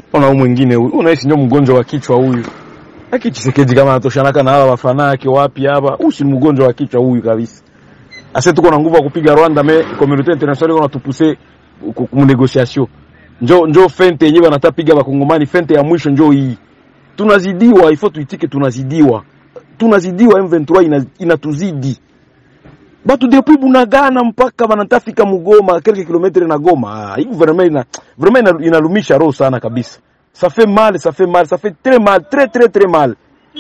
Ona huyu mwingine huyu, unaishi ndio mgonjwa wa kichwa huyu. Haki Chisekedi kama anatoshanaka na hawa wafana yake wapi hapa? Huyu si mgonjwa wa kichwa huyu kabisa. Ase tuko na nguvu ya kupiga Rwanda me community international iko natupuse ku negotiation. Njo njo fente yenyewe wanataka piga bakongomani, fente ya mwisho njo hii. Tunazidiwa, ifo tuitike tunazidiwa. Tunazidiwa M23 ina, inatuzidi. Batu depuis Bunagana mpaka banatafika Mugoma, quelques kilomètres na Goma. Ah, hii vraiment ina vraiment ina- inalumisha roho sana kabisa. Ça fait mal, ça fait mal, ça fait très mal, très très très mal.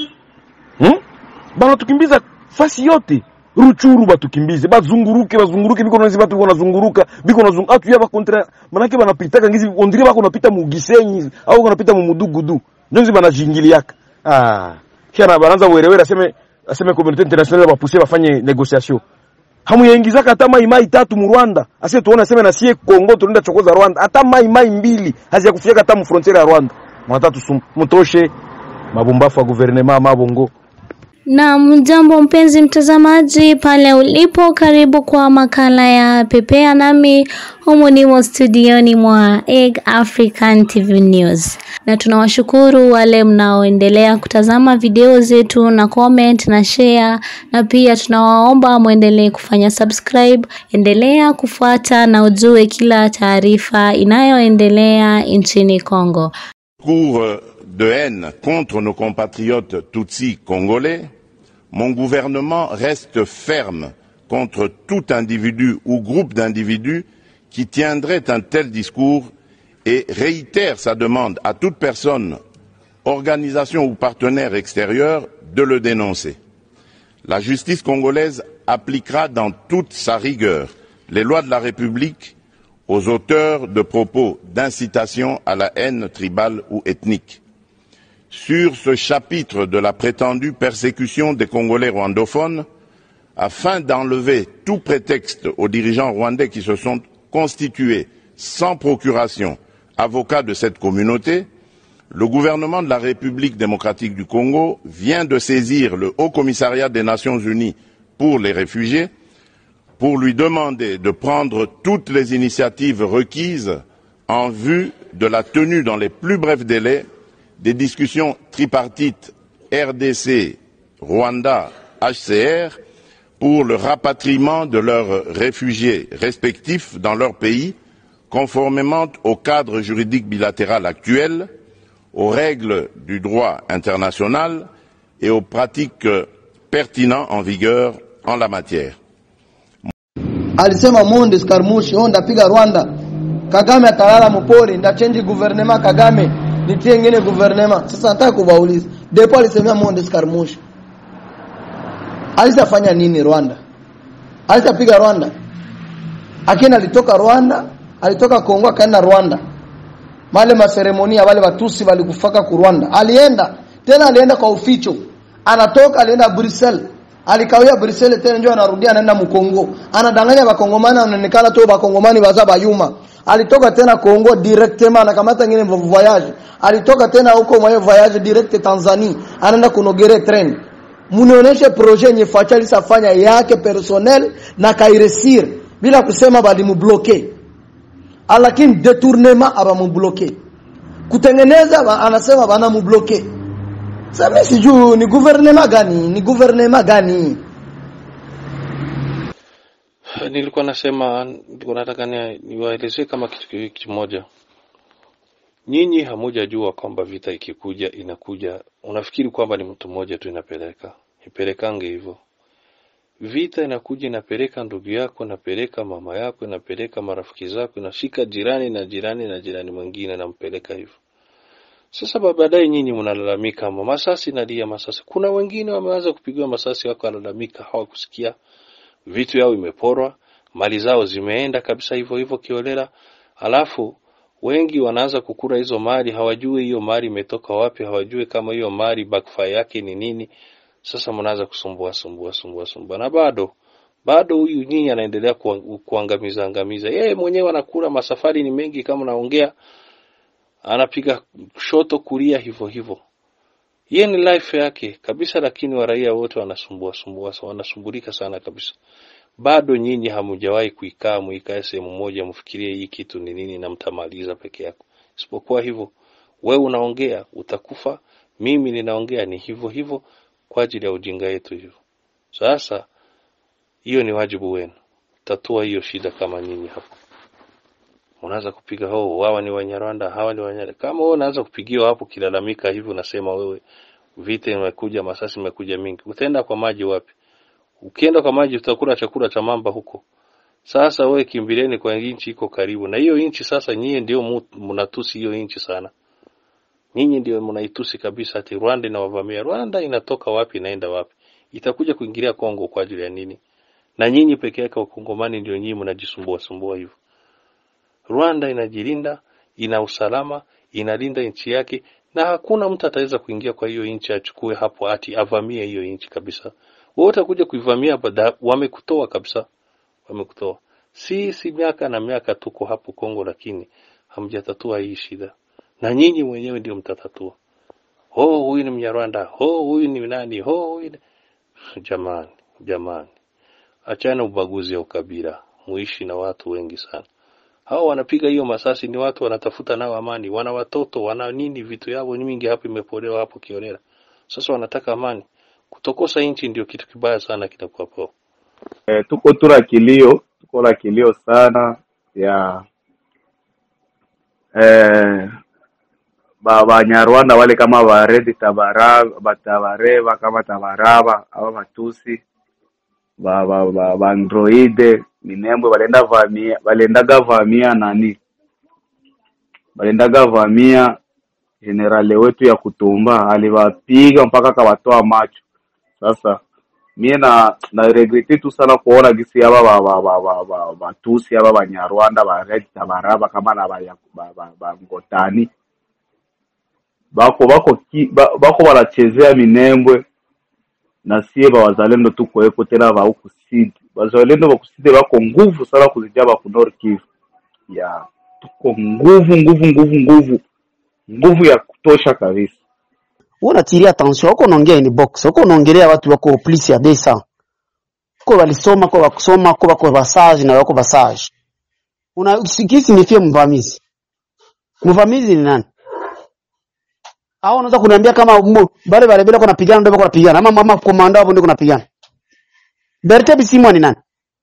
Hmm? Bana tukimbiza fasi yote. Ruchuru batukimbize, bazunguruke, bazunguruke biko nazi batu wanazunguruka, biko nazunguruka. Atu yaba kontra, manake banapitaka ngizi ondiri bako napita mu Gisenyi au wanapita mu Mudugudu. Njonzi banajingiliaka. Ah. Kisha banaanza werewere aseme aseme community international bapuse bafanye negotiation. Hamuyaingizaka hata mai mai tatu mu Rwanda. Ase tuone aseme na sie Kongo tunaenda chokoza Rwanda. Hata mai mai mbili haziyakufikia hata mu frontiere ya Rwanda. Mnatatu mtoshe mabumbafu ya gouvernement mabongo. Na mjambo mpenzi mtazamaji pale ulipo, karibu kwa makala ya Pepea nami humu nimo studioni mwa Egg African TV News, na tunawashukuru wale mnaoendelea kutazama video zetu na comment na share, na pia tunawaomba mwendelee kufanya subscribe. Endelea kufuata na ujue kila taarifa inayoendelea nchini Kongo. discours de haine contre nos compatriotes tutsis congolais, mon gouvernement reste ferme contre tout individu ou groupe d'individus qui tiendrait un tel discours et réitère sa demande à toute personne, organisation ou partenaire extérieur de le dénoncer. La justice congolaise appliquera dans toute sa rigueur les lois de la République aux auteurs de propos d'incitation à la haine tribale ou ethnique. Sur ce chapitre de la prétendue persécution des Congolais rwandophones, afin d'enlever tout prétexte aux dirigeants rwandais qui se sont constitués sans procuration avocats de cette communauté, le gouvernement de la République démocratique du Congo vient de saisir le Haut Commissariat des Nations Unies pour les réfugiés pour lui demander de prendre toutes les initiatives requises en vue de la tenue dans les plus brefs délais des discussions tripartites RDC, Rwanda, HCR pour le rapatriement de leurs réfugiés respectifs dans leur pays, conformément au cadre juridique bilatéral actuel, aux règles du droit international et aux pratiques pertinentes en vigueur en la matière. alisema monde skarmushi oh, ndapiga Rwanda, Kagame atalala mpori, ndachange guvernema Kagame, nitie ngine guvernema. Sasa nataka kubauliza, depo alisemea monde skarmushi, alisafanya nini Rwanda? Alisapiga Rwanda? Akina alitoka Rwanda, alitoka Kongo akaenda Rwanda, male maseremonia wale watusi walikufaka ku Rwanda, alienda tena, alienda kwa uficho, anatoka alienda Brussels alikawia Brussels tena ndio anarudia anaenda Mkongo. Anadanganya bakongomani anaonekana tu bakongomani baza bayuma. Alitoka tena Kongo directement anakamata ngine voyage. Alitoka tena huko mwaye voyage direct Tanzania. Anaenda kunogere train. Munionyeshe projet yenye Facha alisafanya yake personnel na kairesir bila kusema bali mubloke. Lakini detournement abamubloke. Kutengeneza anasema bana mubloke. Sasa mimi sijui ni gouvernement gani? Ni gouvernement gani? Nilikuwa nasema, nilikuwa nataka ni- niwaelezee kama kitu ki- kimoja. Nyinyi hamujajua kwamba vita ikikuja inakuja, unafikiri kwamba ni mtu mmoja tu inapeleka, ipelekange hivyo. Vita inakuja inapeleka ndugu yako, inapeleka mama yako, inapeleka marafiki zako, inashika jirani na jirani na jirani mwingine, nampeleka hivyo. Sasa ba- baadaye nyinyi mnalalamika, "Ma- masasi nalia masasi. Kuna wengine wameanza kupigiwa masasi, wako walalamika, hawakusikia vitu yao imeporwa, mali zao zimeenda kabisa hivyo hivyo kiolela, alafu wengi wanaanza kukura hizo mali, hawajui hiyo mali imetoka wapi, hawajui kama hiyo mali backfire yake ni nini. Sasa mnaanza kusumbua sumbua sumbua sumbua, na bado bado huyu nyinyi anaendelea kuang- kuangamiza angamiza. Yeye mwenyewe anakula, masafari ni mengi, kama naongea anapiga shoto kulia hivyo hivyo. Yeye ni life yake kabisa, lakini waraia wote wanasumbua sumbua, wanasumbulika sana kabisa. Bado nyinyi hamujawahi kuikaa muikae sehemu moja, mfikirie hii kitu ni nini na mtamaliza peke yako. Isipokuwa hivyo, wewe unaongea utakufa mimi ninaongea ni hivyo hivyo kwa ajili ya ujinga yetu hivyo sasa hiyo ni wajibu wenu tatua hiyo shida kama nyinyi hapo unaanza kupiga ho hawa ni wanyarwanda hawa ni wanyarwanda kama wewe unaanza kupigiwa hapo kilalamika hivi unasema wewe vita imekuja masasi imekuja mingi utaenda kwa maji wapi ukienda kwa maji utakula chakula cha mamba huko sasa wewe kimbilieni kwa nchi iko karibu na hiyo nchi sasa nyie ndio mu- mnatusi hiyo nchi sana nyinyi ndio mnaitusi kabisa ati Rwanda inawavamia Rwanda inatoka wapi inaenda wapi itakuja kuingilia Kongo kwa ajili ya nini na nyinyi peke yake wakongomani ndio nyinyi mnajisumbua sumbua hivyo Rwanda inajilinda ina usalama inalinda nchi yake na hakuna mtu ataweza kuingia kwa hiyo nchi achukue hapo ati avamie hiyo nchi kabisa wewe utakuja kuivamia baada wamekutoa kabisa wamekutoa sisi miaka na miaka tuko hapo Kongo lakini hamjatatua hii shida na nyinyi mwenyewe ndio mtatatua oh huyu ni mnyarwanda oh huyu ni nani oh huyu ni... jamani jamani achana ubaguzi ya ukabila muishi na watu wengi sana hao wanapiga hiyo masasi ni watu wanatafuta nao amani wana watoto wana nini vitu yao ni mingi hapo imepolewa hapo kiolela sasa wanataka amani kutokosa nchi ndio kitu kibaya sana kitakuwa po e, tuko tu na kilio tuko na kilio sana ya eh, ba banyarwanda wale kama baredi tabara batabareba kama tabaraba aba batusi ba ba ba, ba androide minembwe balenda vamia balendaga vamia nani balendaga vamia generale wetu ya kutumba aliwapiga mpaka akawatoa macho sasa mie na na regrete tu sana kuona gisi aba ba ba ba ba ba batusi aba banyarwanda ba red tabaraba kama na ba, ba, ba, ba ngotani bako bako ki, ba, bako wanachezea minembwe na sie ba wazalendo tuko eko tena ba huku sidi wazalendo ba kusidi bako nguvu sana kuzijia ba ku Nord Kivu ya tuko nguvu nguvu nguvu nguvu nguvu ya kutosha kabisa wewe unatilia attention huko unaongea ni box huko unaongelea watu wako plus ya 200 huko walisoma kwa wakusoma huko wako basage na wako basage una sikisi nifie mvamizi mvamizi ni nani au unaweza kuniambia kama mbo- bale bale bila kuna pigana ndio kuna pigana ama mama komando hapo ndio kuna pigana Bertrand Bisimwa ni nani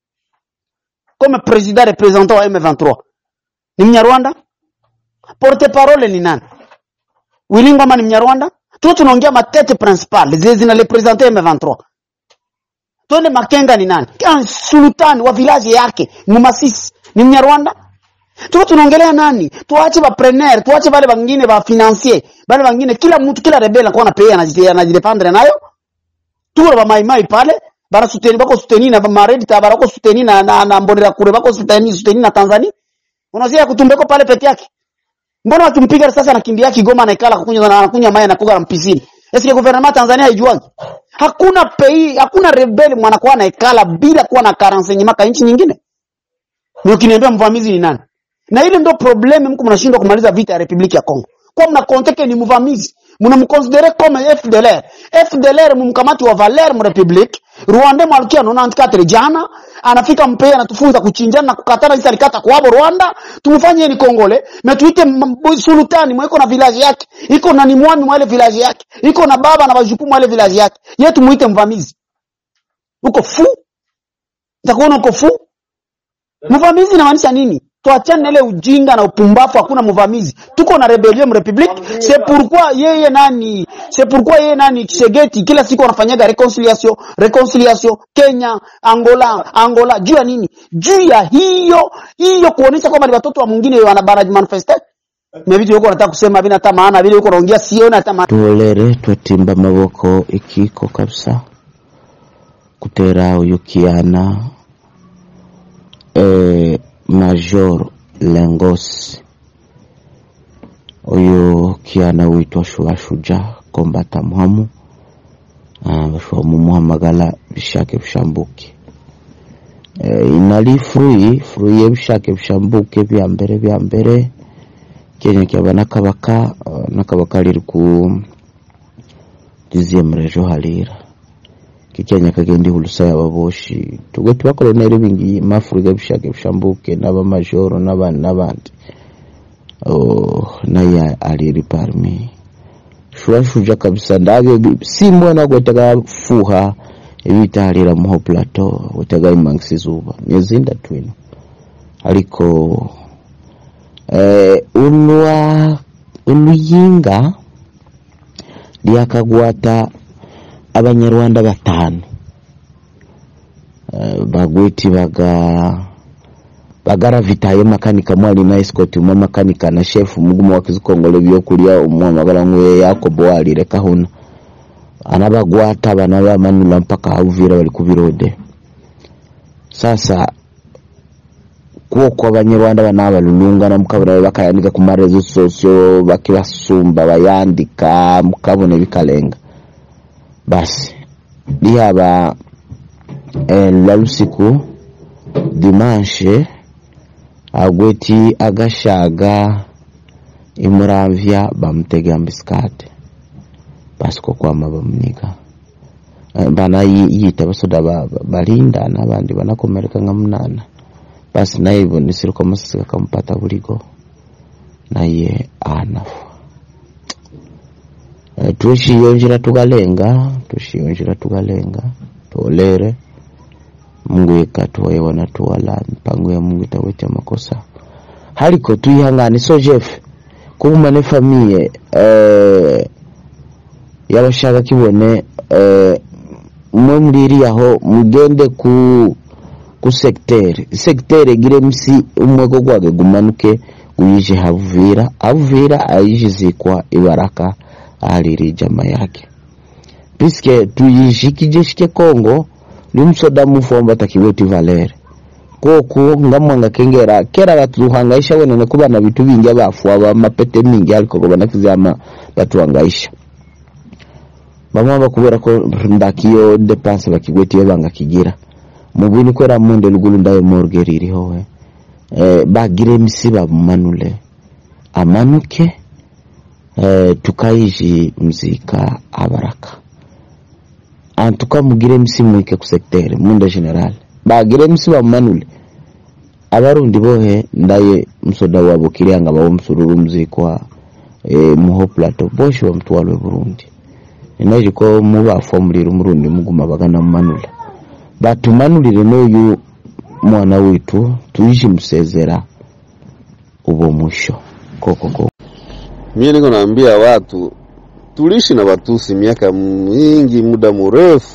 comme président représentant wa M23 ni Mnyarwanda porte parole ni nani Willy Ngoma ni Mnyarwanda tu tunaongea matete principale zile zinarepresente M23 twende Makenga ni nani Kama sultani wa village yake Mumasisi ni Mnyarwanda tuko tunaongelea nani tuache ba preneur tuache wale wengine ba financier wale wengine kila mtu kila rebel anakuwa na pay anajidependre nayo tuko ba mai mai pale bara suteni bako suteni na maredi tabara bako suteni na na, na mbonera kure bako suteni suteni na Tanzania unazia kutumbeko pale peke yake mbona wakimpiga risasi anakimbia Kigoma anaikala kukunywa na anakunywa maji anakuga na mpisini Eske gouvernement Tanzania haijuagi? Hakuna pei, hakuna rebeli mwanakuwa anaikala bila kuwa na karansenye maka nchi nyingine. Ni ukiniambia mvamizi ni nani? Na ile ndio probleme mko mnashindwa kumaliza vita ya Republiki ya Kongo. Kwa mnakonteke ni mvamizi. Mnamconsidere comme FDLR. FDLR mumkamati wa Valer mu Republique. Rwanda malkia 94 jana anafika mpea anatufunza kuchinjana na kukatana sisi alikata kwa hapo Rwanda tumfanye ni Kongole na tuite m- m- sultani mweko na village yake iko na ni mwami mwa ile village yake iko na baba na wajukumu wale village yake yeye tumuite mvamizi uko fu utakuona uko fu mvamizi inamaanisha nini tuachane na ile ujinga na upumbafu hakuna mvamizi tuko na rebellion republique c'est pourquoi yeye nani c'est pourquoi yeye nani Kisegeti kila siku wanafanyaga reconciliation reconciliation Kenya Angola Angola juu ya nini juu ya hiyo hiyo kuonesha kwamba ni watoto wa mwingine wanabara manifeste na vitu yuko nataka kusema vina hata maana vile yuko naongea siona hata maana tuolere twetimba amaboko ikiko kabisa kutera uyu kiana eh, major lengosi uyu kiana witwa shuashuja kombata muhamu ah, bashobora mumuhamagara bishake bishambuke eh, inali frui frui y'ebishake bishambuke bya mbere bya mbere kenya kyaba nakabaka ah, nakabaka liri ku liziemrejo halira kikenya kagendi hulusa yababoshi tugwe tubakoloneli bingi mafurika bishake bishambuke n'abamajoro n'abandi n'abandi oh, naye ali aliri parmi shwashuja kabisa ndavyo bi- simbona gwetega fuha ebitalira muho plateau gwetega imangisi zuba myezinda twino ariko eh, ulwa uluyinga lyakagwata abanyarwanda batano eh, bagweti baga bagaravitayo makanika mwali na escort umwe makanika na chef muguma wakizikongole byokulya umwamagala ngwe yakobo walire kahuna anabagwata bana bamanula mpaka uvira bali kubirode sasa kuoko abanyarwanda bana balulungana mukabona bakayandika ku marezo sosio bakibasumba bayandika mukabona bikalenga basi lihaba eh, lalusiku dimanche agweti agashaga imuramvya bamutega mbisikate basi ko kwama bamuniga Eh, bana yi- yita basoda ba- ba- balinda n'abandi banakomereka nka munana basi naye ibonesere ko amasasi kakamupata buligo naye anafa Eh, tushiyonjera tugalenga tushiyonjera tugalenga tolere mungu ikatuwaiwana tuwala mpango ya mungu itaweta makosa haliko tuyihangane so jeff kuguma ne famiye eh, yabashaka kibone eh, mwe muliriyaho mugende ku ku sektere sektere gire msi umwego gwage gumanuke guyije havuvira havuvira ayijizikwa ibaraka aliri jama yake piske tuyishikije shike kongo nimsoda mufomba takiweti valere koku ngamwanga kengera kera batuhangaisha wenene kuba na vitu vingi abafu aba mapete mingi aliko kuba nakizama batuhangaisha bamwe bakubera ko ndakiyo depense bakigwetiye banga kigira mubini kwera munde lugulu ndayo morgue ririho we eh, bagire misiba manule amanuke eh, tukaiji mzika abaraka antuka mugire msimuike ku secteur munda general bagire msiba manule abarundi bohe ndaye msoda wabo kirianga bawo msururu mzikwa e, muho plateau boshe bamutwalwe burundi inaje ko mubafa muliro murundi muguma bagana mumanula batumanulire n'uyu mwana witu tuishi msezera ubo mwisho koko koko Mimi niko naambia watu tuliishi na Watusi miaka mingi, muda mrefu,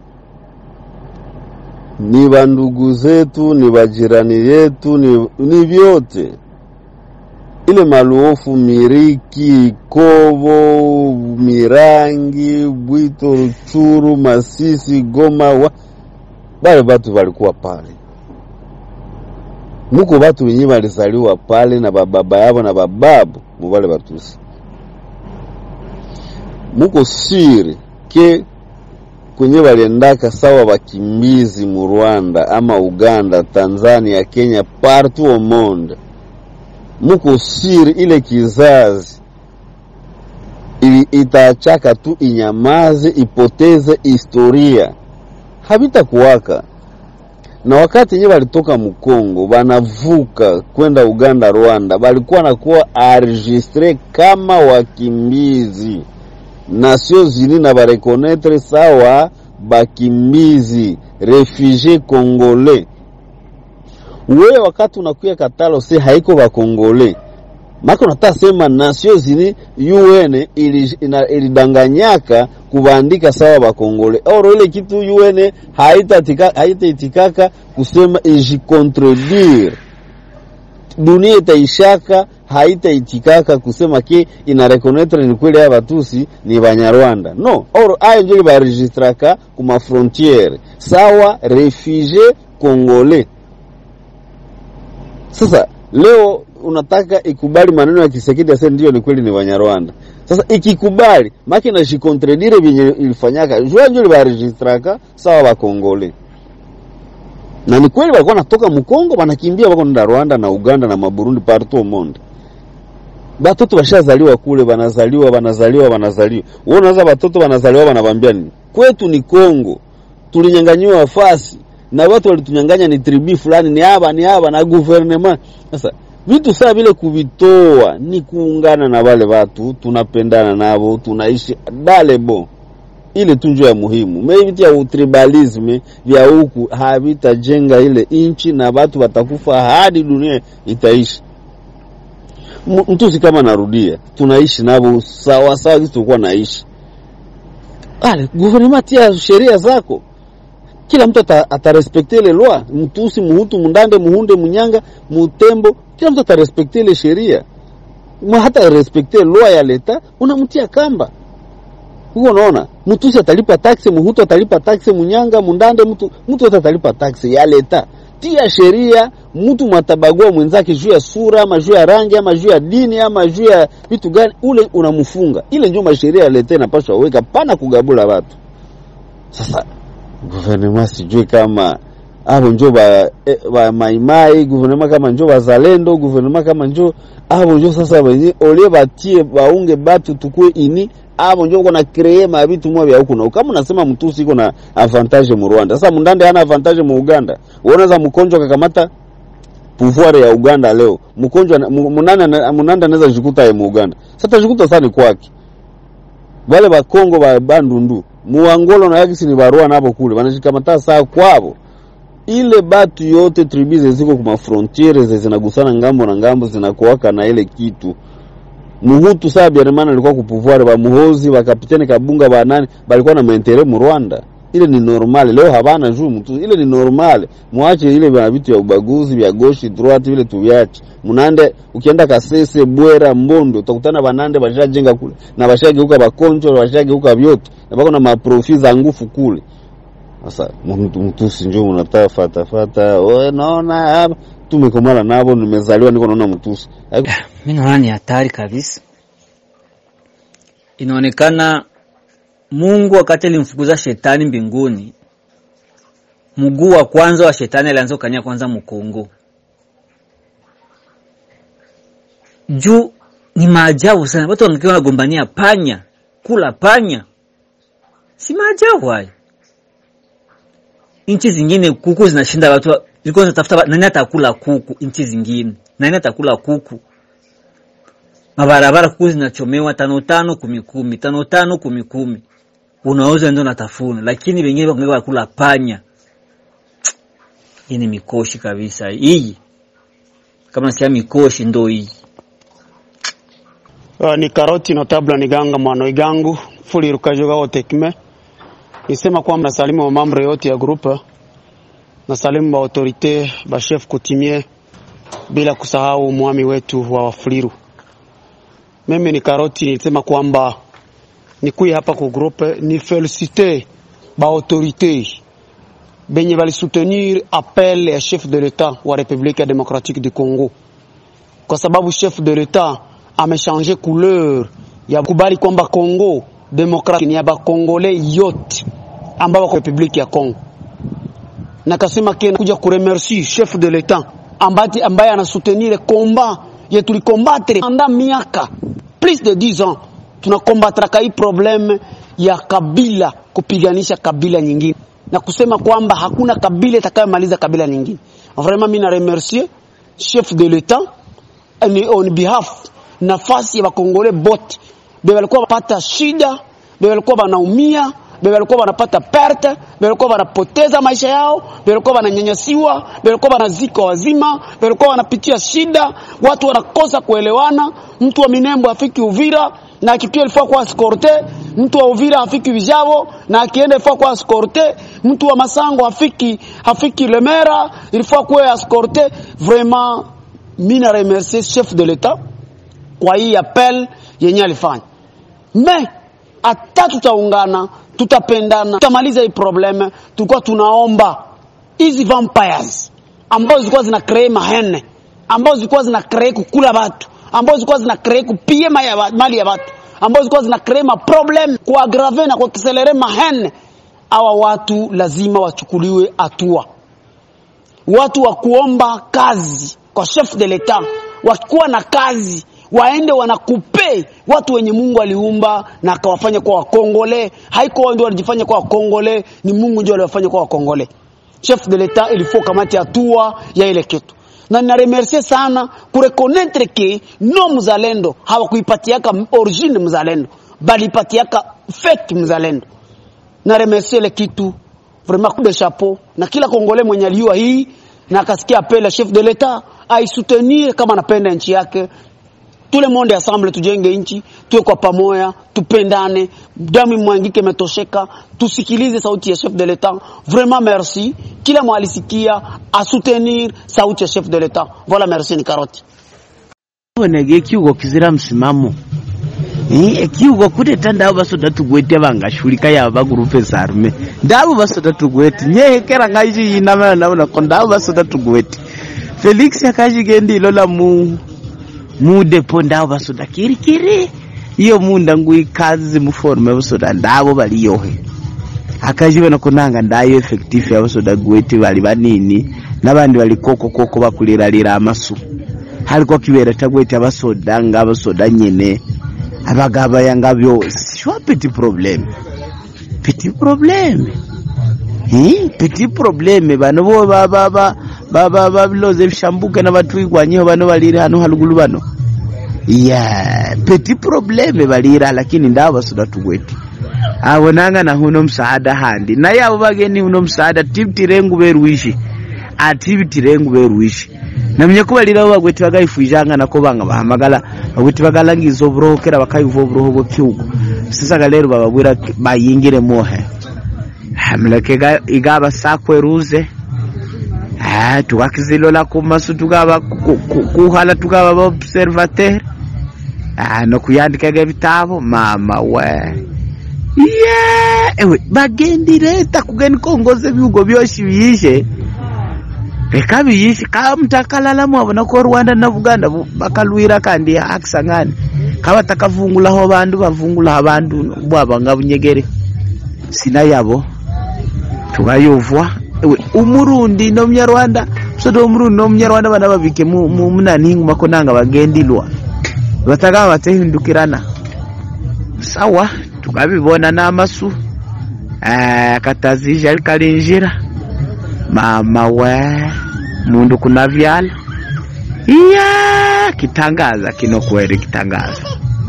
ni bandugu zetu, ni bajirani yetu, ni, ni vyote. Ile maluofu Miriki, Kovo, Mirangi, Bwito, Ruchuru, Masisi, Goma, wa, bale batu balikuwa pale muko batu wenye balizaliwa pale na bababa yabo na bababu mubale batusi muko siri ke kwenye baliendaka sawa bakimbizi mu Rwanda ama Uganda, Tanzania, Kenya, partout au monde, muko siri ile kizazi ili itaachaka tu inyamaze, ipoteze historia, habitakuwaka na wakati yenyewe walitoka Mkongo banavuka kwenda Uganda, Rwanda, balikuwa nakuwa enregistre kama wakimbizi Nations Unies na barekonetre sawa bakimbizi refugie congolais. Wewe wakati unakuya katalo se haiko bakongole maka unataka sema Nations Unies UN ili- ina- ilidanganyaka kubaandika sawa bakongole oro ile kitu UN haitaitikaka haitaitikaka kusema ijikontredire dunia itaishaka haitaitikaka kusema ke ina reconnaître ni kweli aya batusi ni banyarwanda no oro ayo njo baregistraka ku mafrontiere sawa refugie congolais sasa leo unataka ikubali maneno ya Kisekedi ase ndio ni kweli ni Banyarwanda. Sasa ikikubali maki na shikontredire vyenye ilifanyaka jua ndio libaregistraka sawa bakongole na ni kweli walikuwa natoka Mkongo wanakimbia wako nda Rwanda na Uganda na maburundi partout au monde. Batoto bashazaliwa kule, banazaliwa banazaliwa banazaliwa. Wewe unaanza batoto banazaliwa banabambia nini? Kwetu ni Kongo, tulinyang'anyiwa fasi na watu walitunyang'anya ni tribi fulani, ni haba ni haba na gouvernement. Sasa vitu saa vile kuvitoa ni kuungana na wale watu tunapendana navo tunaishi dalebo ile tu njo ya muhimu me vitu ya utribalisme vya huku havitajenga ile inchi na watu watakufa hadi dunia itaishi M- mtusi kama narudia tunaishi navo sawa sawa kisi tulikuwa naishi ale guvernema tia sheria zako kila mtu ata- atarespekte ile lwa mtusi muhutu mundande muhunde munyanga mutembo kila mtu atarespekte ile sheria Ma hata respekte lwa ya leta unamtia kamba huko unaona mtusi atalipa taksi muhutu atalipa taksi munyanga mundande mtu mtu wote atalipa taksi ya leta tia sheria mtu mwatabagua mwenzake juu ya sura ama juu ya rangi ama juu ya dini ama juu ya vitu gani ule unamfunga ile ndio masheria ya leta inapaswa weka pana kugabula watu sasa guvernema sijui kama abo njo ba, eh, ba maimai guvernema kama njo bazalendo guvernema kama njo abo njo sasa wenye olie batie baunge batu tukue ini abo njo kona kree mabitu mwa vya huku na huku. kama unasema mtusi iko na avantage mu Rwanda sasa mundande hana avantage mu Uganda unaza mkonjo kakamata pouvoir ya Uganda leo mkonjo munanda munanda anaweza jikuta ya mu Uganda sasa jikuta sana ni kwake wale bakongo ba bandundu muangolo na yakisi ni barua nabo kule wanashikamata saa kwabo ile batu yote tribize ziko kuma frontiere ze zinagusana ngambo na ngambo zinakuwaka na ile kitu muhutu saa biarimana alikuwa kupuvware ba muhozi ba kapiteni kabunga ba nani balikuwa na maentere mu Rwanda ile ni normal leo habana juu mtu ile ni normal muache ile vya vitu ya ubaguzi vya goshi droite vile tuviache munande ukienda kasese bwera mbondo utakutana banande bashajenga kule na bashageuka bakonjo bashageuka vyote na bako na maprofi za ngufu kule sasa mtu mtusi njoo unataka fata fata wewe naona hapa tumekomana nabo nimezaliwa niko naona mtusi mi naona ni hatari kabisa. Inaonekana Mungu wakati alimfukuza shetani mbinguni, mguu wa kwanza wa shetani alianza kukanyia kwanza Mkongo. Juu ni maajabu sana, watu wangekiwa wanagombania panya, kula panya, si maajabu hayo. Nchi zingine kuku zinashinda watu, wa- zilikuwa zinatafuta nani atakula kuku. Nchi zingine nani atakula kuku? mabarabara kuku zinachomewa tano tano kumi kumi tano tano kumi kumi unauza ndio natafuna, lakini wengine wangeka wakula panya. Hii ni mikoshi kabisa hii, kama nasikia mikoshi ndo hii. Uh, ni karoti notable ni ganga mwana igangu fuli rukajoga otekme nisema kwamba nasalimu wa mambo yote ya groupe nasalimu ba autorite ba chef coutumier bila kusahau mwami wetu wa Wafuliru. Mimi ni karoti nilisema kwamba nikuye hapa ku groupe ni felicite ba autorite benye bali soutenir appel ya chef de l'etat wa République démocratique du Congo kwa sababu chef de l'etat amechange couleur ya kubali kwamba Congo demokrati ni ya bakongole yote ambao wako republiki ya Congo, na kasema kena kuja kuremercier chef de l'etat ambati ambaye anasoutenir combat ye tulikombattre pendant miaka plus de 10 ans, tunakombatraka hii probleme ya kabila kupiganisha kabila nyingine na kusema kwamba hakuna kabila itakayomaliza kabila nyingine. Vraiment mimi na remercier chef de l'etat ni on behalf nafasi ya bakongole bote be walikuwa wanapata shida, be walikuwa wanaumia, be walikuwa wanapata perte, be walikuwa wanapoteza maisha yao, be walikuwa wananyanyasiwa, be walikuwa wanazika wazima, be walikuwa wanapitia shida, watu wanakosa kuelewana. Mtu wa Minembo afiki Uvira na akikia ilifaa kuwa escorte, mtu wa Uvira afiki Vijavo na akienda ilifaa kuwa escorte, mtu wa Masango afiki afiki Lemera ilifaa kuwa escorte. Vraiment mimi na remercier chef de l'etat kwa hii appel yenye alifanya, me hata tutaungana, tutapendana, tutamaliza hii probleme. Tulikuwa tunaomba hizi vampires ambazo zilikuwa zina kree mahene, ambazo zilikuwa zina kree kukula watu, ambazo zilikuwa zina kree kupie mali ya wa- mali ya watu, ambazo zilikuwa zina kree ma problem kuagrave na kuakselere mahene. Hawa watu lazima wachukuliwe hatua watu wa kuomba kazi kwa chef de l'etat wakuwa na kazi waende wanakupe watu wenye Mungu aliumba na akawafanya kwa wakongole. Haiko wao ndio walijifanya kwa wakongole, ni Mungu ndio aliwafanya kwa wakongole. Chef de l'etat ilifo kamati hatua ya ile kitu. na ninaremercie sana kurekonetre ke no mzalendo hawakuipatiaka origine mzalendo balipatiaka fake mzalendo na remercie le kitu vraiment coup de chapeau na kila kongole mwenye aliua hii na akasikia apele chef de l'etat aisoutenir kama anapenda nchi yake tout le monde ensemble tujenge nchi tuwe kwa pamoja tupendane damu mwangike imetosheka tusikilize sauti ya chef de l'etat vraiment merci kila mwalisikia asoutenir sauti ya chef de l'etat voilà merci ni karoti bonege ekiugo kizira msimamo Eh, ekiugo kuteta ndavo vasoda tugwete vangashulika yava vagurupe zarume ndavo vasoda tugwete nyehekera ngaichiyinamana navonako ndavo vasoda tugwete felix akachikendilo la mu mudepo ndavo vasoda kirikiri iyo munda nguikazi muforume vasoda ndavo valiyohe akachivona kunanga ndayo effective yavasoda gwete vali vanini navandi vali koko koko vakuliralira amasu haliko kivera tagwete avasoda nga avasoda nyene abagaba yanga byose shwa petit problème petit problème hi petit problème bano bo ba ba ba ba ba ba biloze bishambuke na batu igwanyeho bano balire hano halugulu bano ya petit problème balira lakini ndabo basuda tugweti abonanga na huno msaada handi naye abo bageni huno msaada tibtirengu berwishi atibtirengu berwishi namye kubalira abo bagweti bagayifujanga nako banga bahamagala bagweti bagalangiza oburoho kera bakayiva oburoho bw'ekihugu sisaga lero bababwira bayingire mohe hamleke igaba sakweruze Ah, tukakizilola kumasu tukaba ku- ku- kuhala tukaba baobservateur Ah, nokuyandikaga ebitabo mama we yeah ewe bagendireta kugeni kongoza ebihugo byoshi biyishe reka biyishe ka mutakalala mwabona ko rwanda na buganda bu- bakalwira kandi akisangani kabatakavungulaho bandu bavungulaho abandu bwabanga bunyegere sina yabo tukayovwa ewe umurundi n'omunyarwanda soto omurundi n'omunyarwanda bana babike mu mu- munanihingu mako nanga bagendilwa batagaba batehindukirana sawa tukabibona n'amasu Eh, katazija likalinjira mama we mundu kunavyala iya kitangaza kino kweli kitangaza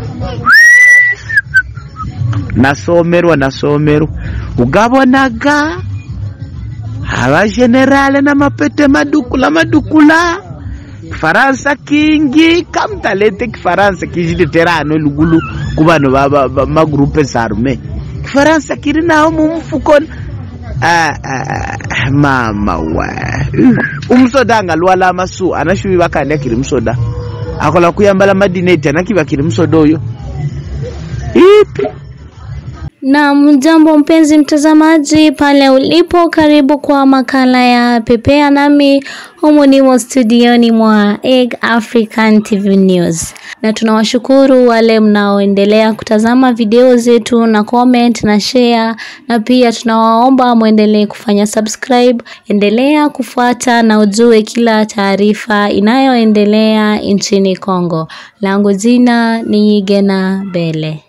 nasomerwa nasomerwa ugabonaga abajenerale na mapete madukula madukula kifaransa kingi kamtalete kifaransa kijiletera ano lugulu ku bano ba- ba- ba- magrupe zarume kifaransa kiri naho mu mfuko Ah, ah, ah, mama wa umusoda angalwala amasu anashubi bakandi akiri musoda akola kuyambala madineti anakiba akiri musoda oyo ipi Na mjambo mpenzi mtazamaji pale ulipo, karibu kwa makala ya Pepea nami humu nimo studioni mwa Egg African TV News, na tunawashukuru wale mnaoendelea kutazama video zetu na comment na share, na pia tunawaomba mwendelee kufanya subscribe. Endelea kufuata na ujue kila taarifa inayoendelea nchini Kongo. Langu jina ni Yigena Bele.